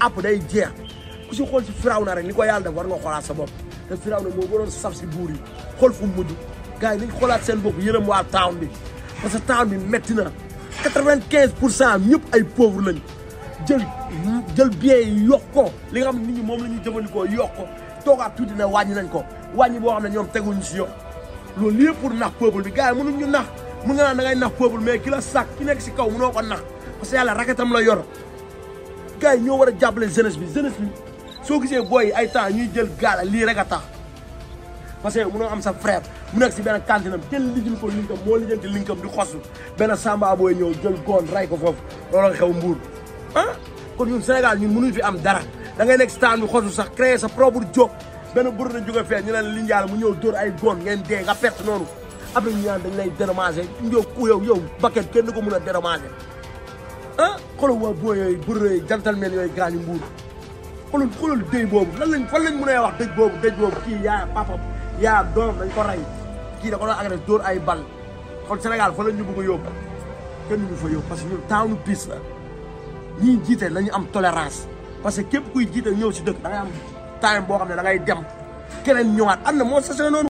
app day jeex ku si xool si firaw na rek li ko yàlla def war nga xoolaat sa bopp te firaw na moo gënoon saf si buur yi xool fu mu mujj gars yi nañ xoolaat seen bopp yërëm waa town bi parce que town bi métti na quatre-vingt-quinze pour cent ñëpp ay pauvre lañ jël jël biens yi yokk ko li nga xam ne nit ñi moom la ñuy jëfandikoo yokk ko toogaat tuuti ne wàññi nañ ko wàññi boo xam ne ñoom teguñu si yoon loolu lépp pour nax peuple bi gars yi mënuñ ñu nax mun nga naan da ngay nax peuple mais ki la sàkk ki nekk si kaw mënoo ko nax parce que yàlla raketam la yor gars yi ñoo war a jàppale jeunesse bi jeunesse bi soo gisee booy ay temps ñuy jël gaala lii rek a tax parce que mënoo am sa frère mu nekk si benn kantinam jël lijjil ko linkam moo lijjanti linkam di xosu benn samba booy ñëw jël goon ray ko foofu looloo xew mbuur ah kon ñun Sénégal ñun mënuñ fi am dara da ngay nekk si taan bi xosu sax créer sa propre job benn bër na jóge fee ñu ne la li njaal mu ñëw dóor ay goon ngeen dee nga perte noonu après ñu naan dañ lay dédommager yow ku yow yow bakket kenn ko mën a dédommager ah xoolal waa booy yooyu bër yooyu gentleman yooyu gaañu mbuur xoolal xoolal dëj boobu lan lañ fan lañ mën a wax dëj boobu dëj boobu kii yaa papa yaa doom dañ ko rey kii da ko doon agressé dóor ay bal kon Sénégal fa lañ ñu bëgg a yóbbu kenn ñu fa yóbbu parce que ñun tawnu piis la ñii jiite nañu am tolérance parce que képp kuy jiite ñëw si dëkk da ngay am time boo xam ne da ngay dem keneen ñëwaat am na moo sase noonu